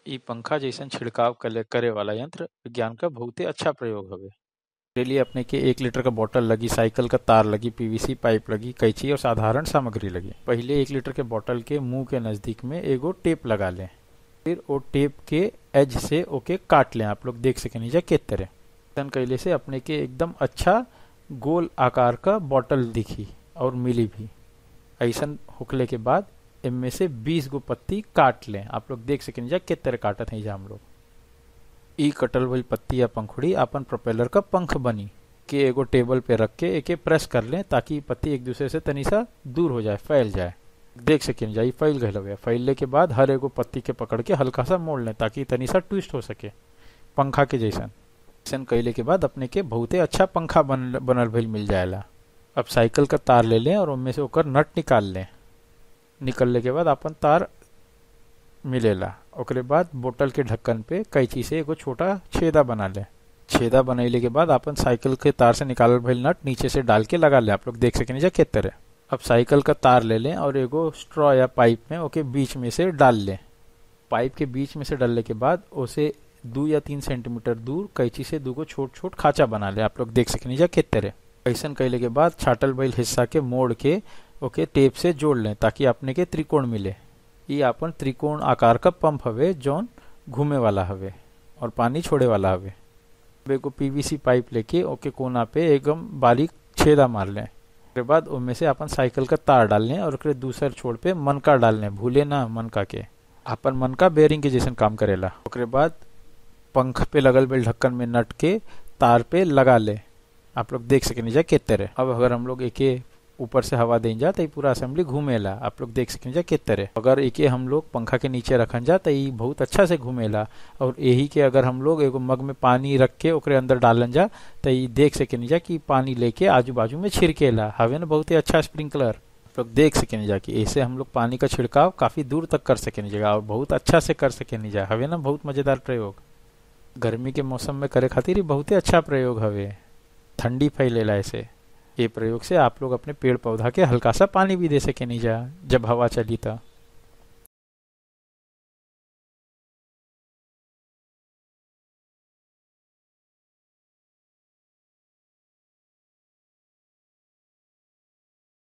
इ पंखा जइसन छिड़काव करे करे वाला यंत्र विज्ञान क बहुते अच्छा प्रयोग हवे एकरे लिए अपने के एक लीटर का बोतल लगी साइकिल का तार लगी पीवीसी पाइप लगी कैंची और साधारण सामग्री लगी पहिले एक लीटर के बोतल के मुंह के नजदीक में एगो टेप लगा लें फिर वो टेप के एज से ओके काट लें आप लोग देख सकें नीचे के तरह ऐसन कैले से अपने के एकदम अच्छा गोल आकार का बोतल दिखी और मिली भी ऐसन होखले के बाद इनमें से 20 गो पत्ती काट लें आप लोग देख सकें जा किस तरह काटत हैं हम लोग ई कटल हुई पत्ती या पंखुड़ी अपन प्रोपेलर का पंख बनी के एगो टेबल पे रख के एके प्रेस कर लें ताकि पत्ती एक दूसरे से तनी सा दूर हो जाए फैल जाए देख सकें जाई फैल गए लगे फैलने के बाद हर एगो पत्ती के पकड़ के हल्का सा मोड़ लें ताकि तनी सा ट्विस्ट हो सके पंखा के जैसन ऐसन कैले के बाद अपने के बहुते अच्छा पंखा बन बनल भइल मिल जाएला अब साइकिल का तार ले लें और उनमें से ओकर नट निकाल लें निकलने के बाद अपन तार मिलेला ओकरे बाद बोतल के ढक्कन पे कैंची से एगो छोटा छेदा बना ले छेदा बनैले के बाद अपन साइकिल के तार से निकालल भइल नट नीचे से डाल के लगा ले आप लोग देख सकें जा के तरह अब साइकिल का तार ले लें और एगो स्ट्रॉ या पाइप में ओके बीच में से डाल लें पाइप के बीच में से डालने के बाद उसे दो या तीन सेंटीमीटर दूर कैंची से दूगो छोट छोट खाचा बना ले आप लोग देख सकें जा के तरह ऐसन कैले के बाद छाटल भइल हिस्सा के मोड़ के ओके टेप से जोड़ लें ताकि अपने के त्रिकोण मिले ये अपन त्रिकोण आकार का पंप हवे जौन घूमे वाला हवे और पानी छोड़े वाला हवे एगो पीवीसी पाइप लेके ओके कोना पे एकदम बारीक छेदा मार लें उसके बाद उनमें से अपन साइकिल का तार डाल लें और ओकरे दूसर छोड़ पे मनका डाल लें भूले ना मनका के अपन मनका बेरिंग के जैसन काम करेला ओकरे बाद पंख पे लगल बेल ढक्कन में नट के तार पे लगा ले आप लोग देख सके जा के तरह अब अगर हम लोग एके ऊपर से हवा दें जा तो पूरा असेंबली घूमेला आप लोग देख सकें जा के तरह अगर एके हम लोग पंखा के नीचे रखन जा तो ये बहुत अच्छा से घूमेला और यही के अगर हम लोग एगो मग में पानी रख के ओकरे अंदर डालन जा तो ये देख सकें जा कि पानी लेके आजू बाजू में छिड़केला हवे ना बहुत ही अच्छा स्प्रिंकलर आप लोग देख सकें जा कि ऐसे हम लोग पानी का छिड़काव काफी दूर तक कर सकें जगह और बहुत अच्छा से कर सकें जा हवे ना बहुत मजेदार प्रयोग गर्मी के मौसम में करे खातिर बहुत ही अच्छा प्रयोग हवे ठंडी फैलेला ऐसे ये प्रयोग से आप लोग अपने पेड़ पौधा के हल्का सा पानी भी दे सके नहीं जा जब हवा चली तो